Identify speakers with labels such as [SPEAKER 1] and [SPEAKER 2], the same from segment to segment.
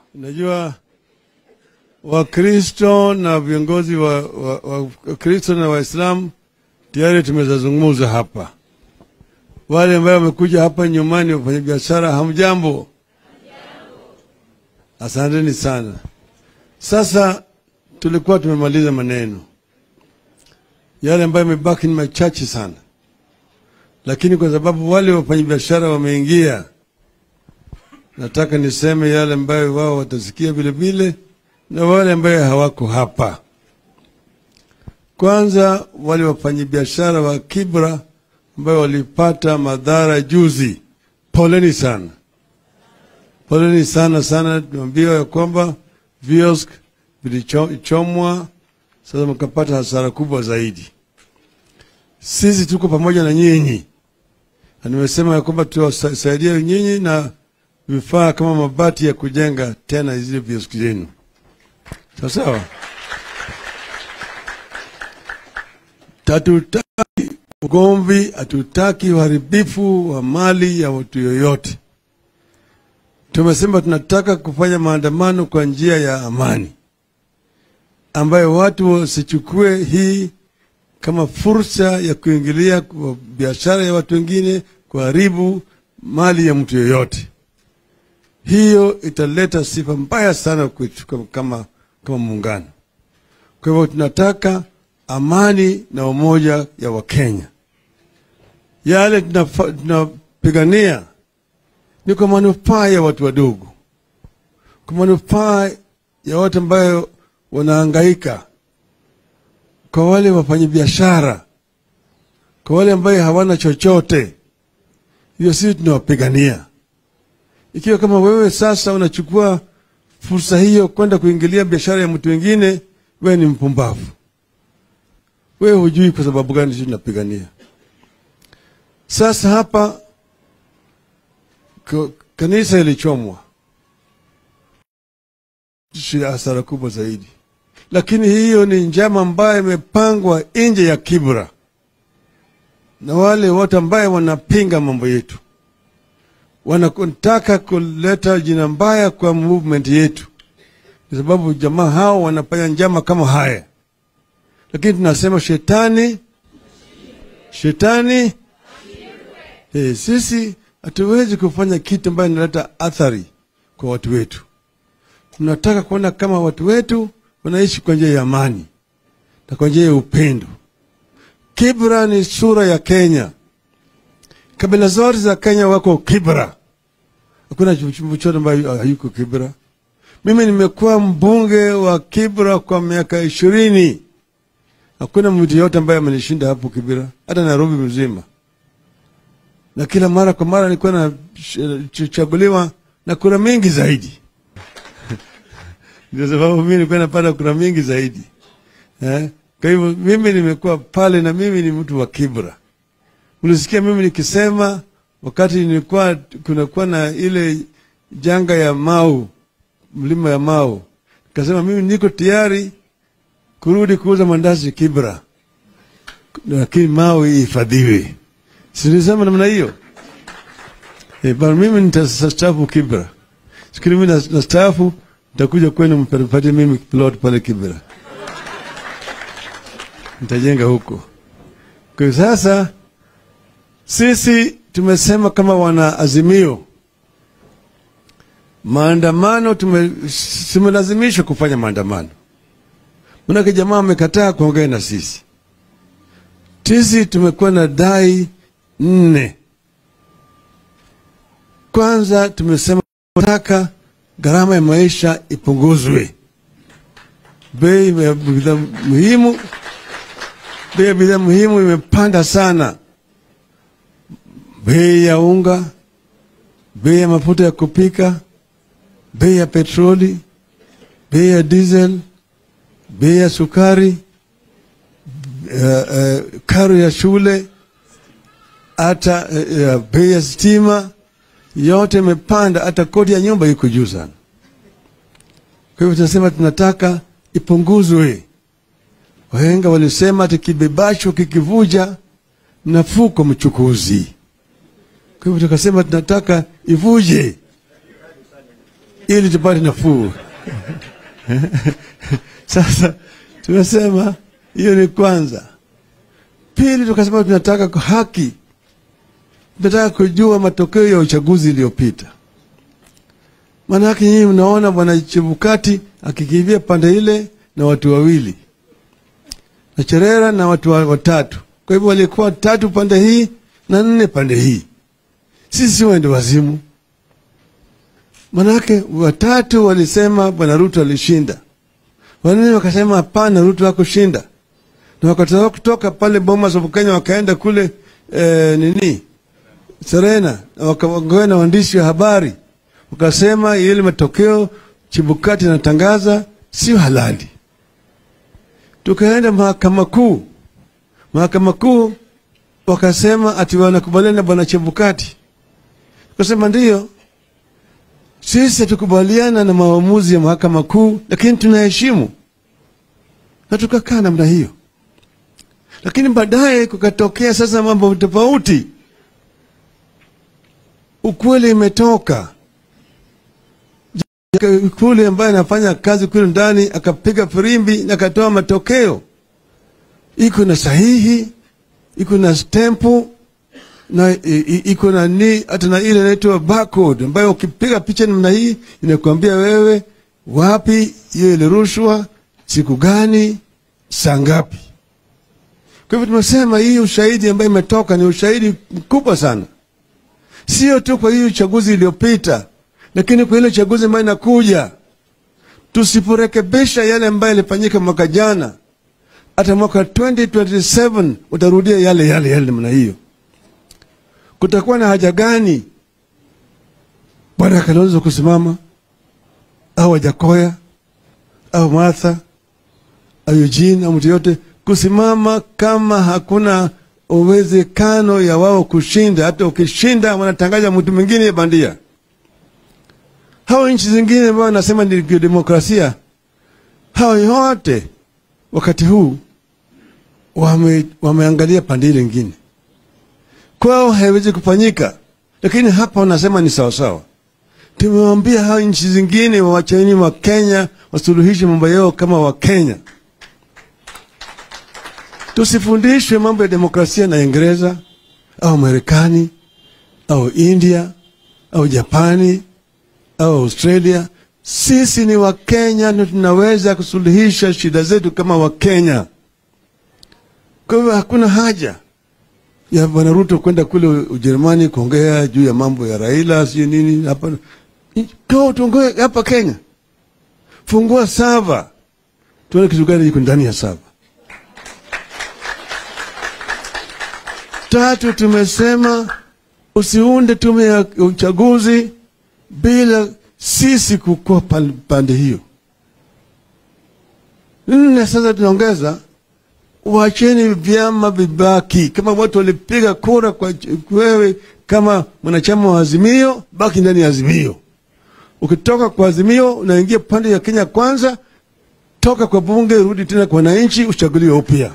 [SPEAKER 1] Unajua Wakristo na viongozi wa Wakristo wa, wa na Waislamu tayari tumezazungumza hapa. Wale ambao wamekuja hapa nyumbani, wafanya biashara, hamjambo? Asanteni sana. Sasa tulikuwa tumemaliza maneno yale ambayo yamebaki ni machache sana, lakini kwa sababu wale wafanyabiashara wameingia, nataka niseme yale ambayo wao watasikia vile vile na wale ambayo hawako hapa. Kwanza, wale wafanyabiashara wa Kibra ambayo walipata madhara juzi, poleni sana, poleni sana sana. Tumeambiwa ya kwamba viosk vilichomwa, sasa mkapata hasara kubwa zaidi. Sisi tuko pamoja na nyinyi, na nimesema ya kwamba tuwasaidia nyinyi na vifaa kama mabati ya kujenga tena zile vioski zenu, sawa sawa. Hatutaki ugomvi, hatutaki uharibifu wa mali ya watu yoyote. Tumesema tunataka kufanya maandamano kwa njia ya amani, ambayo watu wasichukue hii kama fursa ya kuingilia kwa biashara ya watu wengine, kuharibu mali ya mtu yoyote. Hiyo italeta sifa mbaya sana kwetu kama, kama muungano. Kwa hivyo tunataka amani na umoja ya Wakenya. Yale tunapigania ni kwa manufaa ya watu wadogo, kwa manufaa ya watu ambayo wanahangaika, kwa wale wafanyabiashara, kwa wale ambayo hawana chochote. Hiyo sisi tunawapigania. Ikiwa kama wewe sasa unachukua fursa hiyo kwenda kuingilia biashara ya mtu wengine, wewe ni mpumbavu. Wewe hujui kwa sababu gani sisi tunapigania. Sasa hapa kanisa ilichomwa, hasara kubwa zaidi, lakini hiyo ni njama ambayo imepangwa nje ya Kibra na wale wote ambaye wanapinga mambo yetu, wanataka kuleta jina mbaya kwa movement yetu, kwa sababu jamaa hao wanafanya njama kama haya lakini tunasema shetani, shetani. Hey, sisi hatuwezi kufanya kitu ambayo inaleta athari kwa watu wetu. Tunataka kuona kama watu wetu wanaishi kwa njia ya amani na kwa njia ya upendo. Kibra ni sura ya Kenya. Kabila zote za Kenya wako Kibra, hakuna chochote ambayo hayuko Kibra. Mimi nimekuwa mbunge wa Kibra kwa miaka ishirini. Hakuna mtu yote ambaye amenishinda hapo Kibira, hata Nairobi mzima. Na kila mara kwa mara nilikuwa nachaguliwa na kura mingi zaidi ndio sababu mimi nilikuwa napata kura mingi zaidi eh? Kwa hivyo mimi nimekuwa pale, na mimi ni mtu wa Kibra. Ulisikia mimi nikisema wakati nilikuwa kunakuwa na ile janga ya Mau, mlima ya Mau, nikasema mimi niko tayari kurudi kuuza mandazi Kibra, lakini Mau ihifadhiwe. Sinisema namna hiyo e, bana mimi nitastaafu Kibra. Sikini mimi nastaafu, nitakuja kwenu mpatie mimi plot pale Kibra, nitajenga huko. Kwa sasa sisi tumesema kama wana Azimio, maandamano tumelazimishwa kufanya maandamano Manake jamaa amekataa kuongea na sisi. Sisi tumekuwa na dai nne. Kwanza tumesema tunataka gharama ya maisha ipunguzwe, bei ya bidhaa muhimu, bei ya bidhaa muhimu imepanda sana, bei ya unga, bei ya mafuta ya kupika, bei ya petroli, bei ya diesel bei ya sukari, uh, uh, karo ya shule, hata uh, bei ya stima yote imepanda, hata kodi ya nyumba iko juu sana. Kwa hivyo tunasema tunataka ipunguzwe. Wahenga walisema ati kibebacho kikivuja nafuu kwa mchukuzi. Kwa hivyo tukasema tunataka ivuje, ili tupate nafuu. Sasa tumesema hiyo ni kwanza. Pili, tukasema tunataka kwa haki, tunataka kujua matokeo ya uchaguzi iliyopita. Maanake nyinyi mnaona bwana Chebukati akikimbia pande ile na watu wawili na Cherera na watu wa- watatu. Kwa hivyo walikuwa tatu pande hii na nne pande hii. Sisi wende wazimu, manake watatu walisema bwana Ruto alishinda, wanne wakasema hapana, Ruto hakushinda, na wakatoka kutoka pale Bomas of Kenya wakaenda kule eh, nini Serena, na wakaongea na waandishi wa habari wakasema ile matokeo Chibukati anatangaza sio halali. Tukaenda mahakama kuu, mahakama kuu wakasema ati wanakubaliana na bwana Chebukati. Tukasema ndiyo, sisi hatukubaliana na maamuzi ya mahakama kuu, lakini tunaheshimu, na tukakaa namna hiyo. Lakini baadaye kukatokea sasa mambo tofauti, ukweli imetoka kule ambaye anafanya kazi kule ndani akapiga firimbi na akatoa matokeo, iko na sahihi, iko na stempu na i- i- iko na ni hata na ile inaitwa barcode ambayo ukipiga picha namna hii inakuambia wewe wapi hiyo ilirushwa, siku gani, saa ngapi. Kwa hivyo tumesema hii ushahidi ambayo imetoka ni ushahidi mkubwa sana, sio tu kwa hii uchaguzi iliyopita, lakini kwa ile uchaguzi ambayo inakuja. Tusiporekebisha yale ambayo yalifanyika mwaka jana, hata mwaka 2027 utarudia yale yale yale namna hiyo. Kutakuwa na haja gani bwana Kalonzo kusimama au Wajakoya au Martha au Eugene au mtu yote kusimama kama hakuna uwezekano ya wao kushinda? Hata ukishinda wanatangaza mtu mwingine bandia. Hao nchi zingine ambao wanasema ni demokrasia, hao yote wakati huu wame, wameangalia pande ile ingine kwao haiwezi kufanyika, lakini hapa wanasema ni sawasawa. Tumewambia hao nchi zingine wawacheni wa Kenya wasuluhishe mambo yao kama Wakenya. Tusifundishwe mambo ya demokrasia na Uingereza au Marekani au India au Japani au Australia. Sisi ni Wakenya na tunaweza kusuluhisha shida zetu kama Wakenya. Kwa hivyo hakuna haja ya bwana Ruto kwenda kule Ujerumani kuongea juu ya mambo ya Raila sio nini. Hapa kaa tuongee hapa Kenya, fungua sava tuone kitu gani iko ndani ya sava. Tatu, tumesema usiunde tume ya uchaguzi bila sisi kukua pan- pande hiyo. Nne, sasa tunaongeza wacheni vyama vibaki. Kama watu walipiga kura kwa ch- wewe kama mwanachama wa Azimio, baki ndani ya Azimio. Ukitoka kwa Azimio unaingia pande ya Kenya Kwanza, toka kwa bunge, rudi tena kwa wananchi, uchaguliwe upya.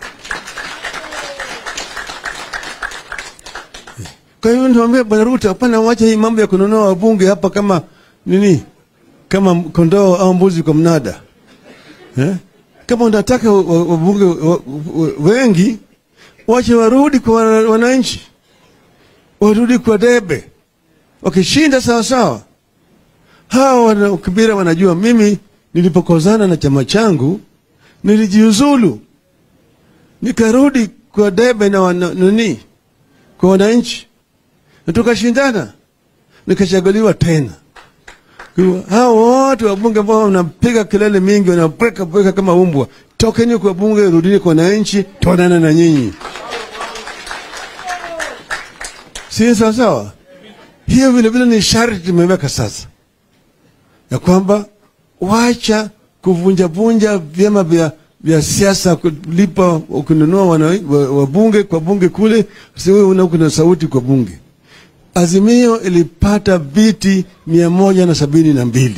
[SPEAKER 1] Kwa hiyo niwaambia Bwana Ruto, hapana, wacha hii mambo ya kununua wabunge hapa kama nini, kama kondoo au mbuzi kwa mnada eh? Kama unataka wa- wa- wabunge wa- wa- wengi, wache warudi kwa wana- wananchi, warudi kwa debe, wakishinda sawa sawa. Hawa wana Kibira wanajua mimi nilipokozana na chama changu nilijiuzulu, nikarudi kwa debe na wana, nani kwa wananchi na tukashindana, nikachaguliwa tena. Kwa hivyo, Hao wote wabunge ambao wanapiga kelele mingi, wanabweka bweka kama umbwa, tokeni kwa bunge, rudini kwa wananchi, tuonane na nyinyi, si sawa sawa? Hiyo vile vile ni sharti tumeweka sasa, ya kwamba wacha kuvunjavunja vyama vya vya siasa, kulipa kununua wana- wa- wabunge kwa bunge kule, si wewe una kuna sauti kwa bunge. Azimio ilipata viti mia moja na sabini na mbili.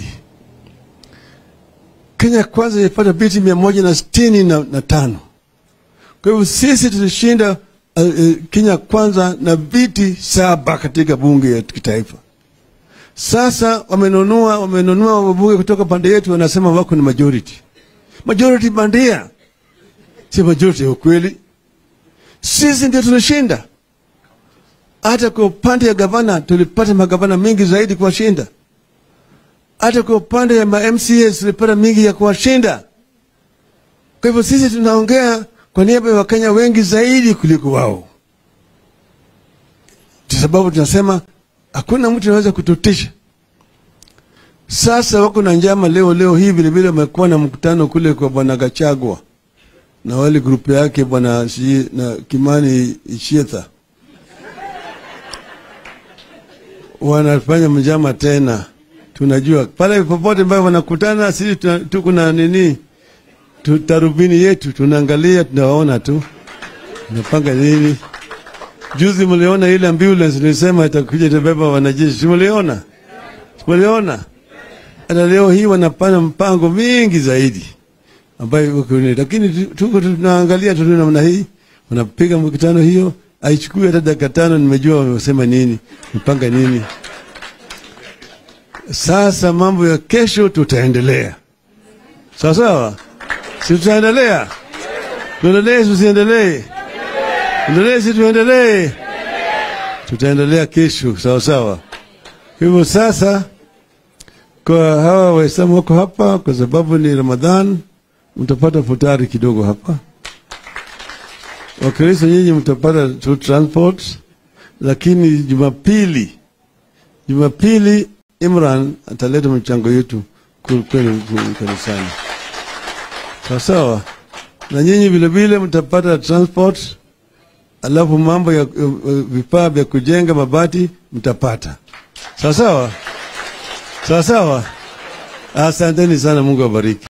[SPEAKER 1] Kenya Kwanza ilipata viti mia moja na sitini na, na tano. Kwa hivyo sisi tulishinda uh, uh, Kenya Kwanza na viti saba katika bunge ya kitaifa. Sasa wamenunua wamenunua wabunge kutoka pande yetu, wanasema wako ni majority. Majority bandia, si majority ya ukweli. Sisi ndio tulishinda. Hata kwa upande ya gavana tulipata magavana mengi zaidi kuwashinda. Hata kwa upande ya ma MCAs tulipata mingi ya kuwashinda. Kwa hivyo sisi tunaongea kwa niaba ya Wakenya wengi zaidi kuliko wao, kwa sababu tunasema hakuna mtu anaweza kututisha. Sasa wako na njama leo leo hii vilevile, wamekuwa na mkutano kule kwa bwana Gachagua na wale grupu yake bwana si, na Kimani Ichietha wanafanya mjama tena. Tunajua pale popote ambayo wanakutana, sisi tuna- tuko na nini tu- tarubini yetu, tunaangalia, tunawaona tu tunapanga nini. Juzi mliona ile ambulance nilisema itakuja itabeba wanajeshi, si mliona? Si mliona? Hata leo hii wanapana mpango mingi zaidi ambayo iko ni- lakini tu- tuko tunaangalia tu namna hii, wanapiga mkutano hiyo, haichukui hata dakika tano, nimejua wamesema nini, mpanga nini. Sasa mambo ya kesho tutaendelea, sawa sawa, si tutaendelea? Tuendelee, tusiendelee? Endelee, si tuendelee? Tutaendelea kesho, sawa sawa. Hivyo sasa, kwa hawa Waislamu wako hapa, kwa sababu ni Ramadhan, mtapata futari kidogo hapa. Wakristo nyinyi mtapata tu transport, lakini Jumapili, Jumapili Imran ataleta mchango yetu ku- kwenu ku- kanisani, sawa sawa. Na nyinyi vile vile mtapata transport, alafu mambo ya uh, vifaa vya kujenga mabati mtapata, sawa sawa, sawa sawa. Asanteni sana, Mungu awabariki.